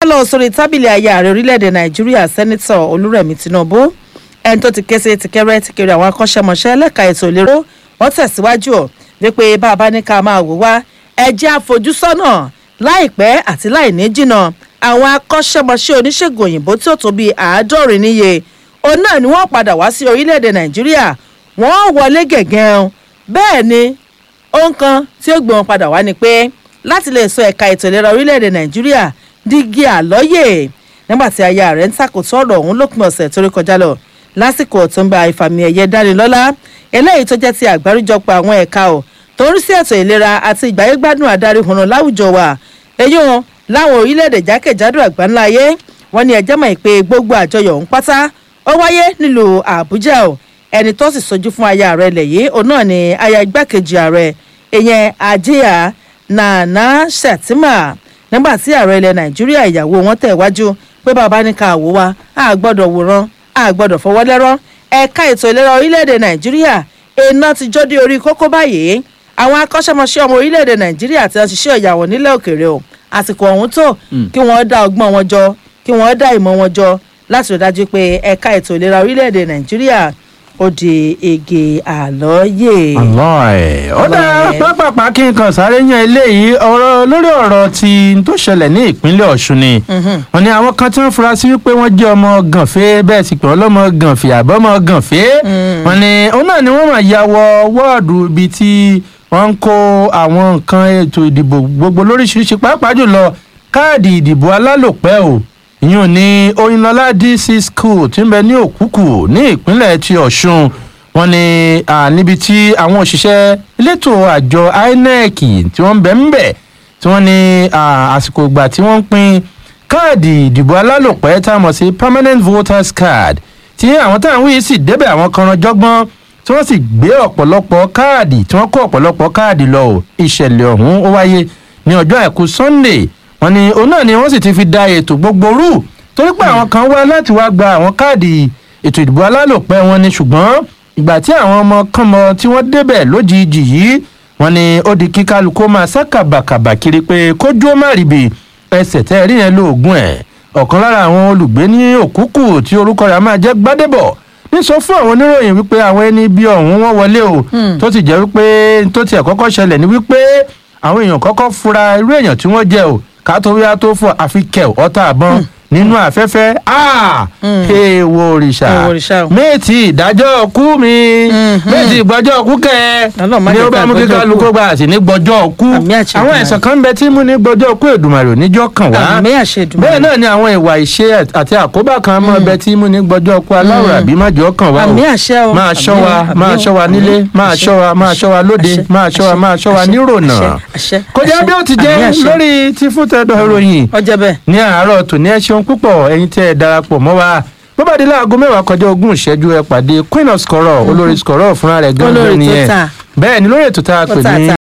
lọ sórí tábìlì ayé ààrẹ orílẹ̀-èdè nàìjíríà sẹ́nitọ̀ olúrẹ̀mí tinubu ẹni tó ti ké sí tìkẹ́rẹ́ tìkẹ́rẹ́ àwọn akọ́ṣẹ́mọṣẹ́ lẹ́ka ètò ìlérò wọ́n tẹ̀síwájú ọ̀ wípé bá a bá ní ká máa wò wá ẹjẹ́ àfojúsọ́nà láìpẹ́ àti láì ní jìnnà àwọn akọ́ṣẹ́mọṣẹ́ oníṣègùn òyìnbó tí ó tó bíi àádọ́rin níye òun náà ni wọ́n padà wá sí orílẹ̀-èdè nàìjíríà wọ́n wọlé gẹ̀gẹ́ bẹ́ẹ̀ ni ohun kan tí ó gbé wọn padà wá ni pé láti lè sọ ẹ̀ka ètò ìlera orílẹ̀-èdè nàìjíríà dígí àlọ́yè nígbà tí aya rẹ̀ ń takòtò ọ̀rọ̀ ọ̀hún lópin ọ̀sẹ̀ tó rí kọjá lọ lásìkò tó ń bá ìfàmì ẹ̀yẹ dánilọ́lá eléyìí tó jẹ́ ti àgbáríjọpọ̀ àwọn ẹ̀ka ò tó ń rí sí ètò ìlera àti ìgbáyégbádùn àdarí hùnà láwùjọ wa èyí wọn láwọn orílẹ̀-èdè jákèjádò àgbáńlá ayé wọn ni ẹjẹ́ mọ̀ pé gbogbo àjọyọ̀ ọ̀hún pátá ó wáyé nílùú àbújá o ẹni tó sì sojú fún aya rẹ̀ lẹ̀ yìí òun náà ni aya igbákejì ààrẹ ìyẹn ajíyà nana shettima nígbà tí ààrẹ ilẹ̀ nàìjíríà ìyàwó wọn tẹ̀ wájú pé bàbá ní ká wò wá a gbọ́dọ̀ wòran a gbọ́dọ̀ fọwọ́ lẹ́rọ́ ẹ̀ka ètò ìlera orílẹ̀-èdè nàìjíríà iná ti jó dé orí kókó báyìí àwọn akọ́ṣẹ́mọṣẹ́ ọmọ orílẹ̀-èdè nàìjíríà ti ń ṣiṣẹ́ ìyàwó nílẹ̀ òkèèrè o àsìkò ọ̀hún tó kí wọ́n dá ọgbọ́n wọn jọ kí wọ́n dá ìmọ̀ wọn jọ láti rí dájú pé ẹ̀ka ètò ìlera orílẹ̀-èdè nàìjíríà ó di ege àlọ́yè. àlọ́ ẹ̀ ó dá Ọlọ́run ẹ̀. pápápá kí n kàn sáré yan eléyìí ọ̀rọ̀ lórí ọ̀rọ̀ tí n tó ṣẹlẹ̀ ní ìpínlẹ̀ ọ̀ṣun ni wọ́n ní àwọn kan tí wọ́n fura sí wípé wọ́n jẹ́ ọmọ gànfẹ́ bẹ́ẹ̀ sì pé ọlọ́mọ gànfẹ́ àbọ̀mọ gànfẹ́ wọ́n ní òun náà ni wọ́n máa ya wọ wọ́ọ̀dù ibi tí wọ́n ń kó àwọn nǹkan ètò ìdìbò gbogbo lóríṣiríṣi pàápàá jùlọ káàdì ìdìbò alálòpẹ́ o ìyún ní oyinlọlá dc school tí ń bẹ ní òkúkù ní ìpínlẹ̀ ti ọ̀ṣun wọn ni à, níbi tí àwọn òṣìṣẹ́ elétò àjọ inec tí wọ́n ń bẹ ń bẹ̀ tí wọ́n ní à, àsìkò ìgbà tí wọ́n ń pín káàdì ìdìbò alálòpẹ́ tá a mọ̀ sí permanent voters card tí àwọn táwọn wíyí sì débẹ̀ àwọn kan ran jọ́gbọ́n tí wọ́n sì gbé ọ̀pọ̀lọpọ̀ káàdì tí wọ́n kó ọ̀pọ̀lọpọ̀ káàdì lọ o ìṣẹ̀lẹ̀ ọ̀hún ó wáyé ní ọjọ́ àìkú sunday wọn ni òun náà ni wọ́n sì ti fi da ètò gbogbo rú torí pé àwọn kan wá láti wá gba àwọn káàdì ètò ìdìbò alálòpẹ́ wọn ni ṣùgbọ́n ìgbà tí àwọn ọmọ kánmọ tí wọ́n débẹ̀ lójijì yìí wọn ni ó di kí kálukú máa sá kàbàkàbà kiri pé kójú ó má ríbi ẹsẹ̀ tẹ́ ẹ rí yẹn lóògùn ẹ̀ ọ̀kan lára àwọn olùgbé ní òkúkù tí orúkọ rẹ̀ á máa jẹ́ gbádébọ̀ ní sọ fún àwọn oníròyìn wípé àwọn ẹni bí ọ̀hún wọ́n wọlé o tó sì jẹ́ wípé tó tiẹ̀ kọ́kọ́ ṣẹlẹ̀ ní wípé àwọn èèyàn kọ́kọ́ fura irú èèyàn tí wọ́n jẹ́ o ká tó wíwá tó fọ àfi kẹ̀ ọ̀tá àbọ̀n nínú afẹ́fẹ́ èèwọ̀ òrìṣà Èèwọ̀ òrìṣà o. méètì ìdájọ́ kú mi méètì ìgbọ́jọ́ kú kẹ́ Ọlọ́run má ni jẹ́ ó bá ká mú gbọ́jọ́ kíkọ́ kú. lukó gba àti ní gbọ́jọ́ kú Àmì àṣẹ àwọn Èdùmàrè. ẹ̀sán kan ń bẹ tí mú ní gbọ́jọ́ kú èdùmàrè oníjọ́ kàn wá Àmì àṣẹ Èdùmàrè. bẹ́ẹ̀ náà ni àwọn ìwà ìṣe àti àkóbá kan mọ́ ẹbẹ tí mú ní gbọ́jọ́ kú aláwọ̀ àbí májọ́ kàn wá o Àmì àṣẹ o. máa ṣọ́ wa Àmì o, máa àmì ṣọ́ wa o, nílé àmì o, máa àṣẹ, ṣọ́ wa máa ṣọ́ wa lóde àṣẹ, máa ṣọ́ wa àṣẹ, máa ṣọ́ wa àṣẹ, nírònà àṣẹ, àṣẹ, kó jẹ́ àṣẹ, bí ó ti jẹ́ àmì àṣẹ. lórí ti fún tẹ́dọ̀ ìròyìn ọjọ́ bẹ́ẹ̀. ní àárọ̀ tòní ẹ ṣeun púpọ̀ ẹ̀yin tí ẹ darapọ̀ mọ́ wa bọ́bá di láago mẹ́wàá kọjá ogún ìṣẹ́jú ẹ pàdé queen of scorọ̀ olórí scorọ̀ fúnra rẹ̀ Olórí gángan tó nìyẹn tà. bẹ́ẹ̀ ni lórí ètò tá a pè Tó tà ní tà.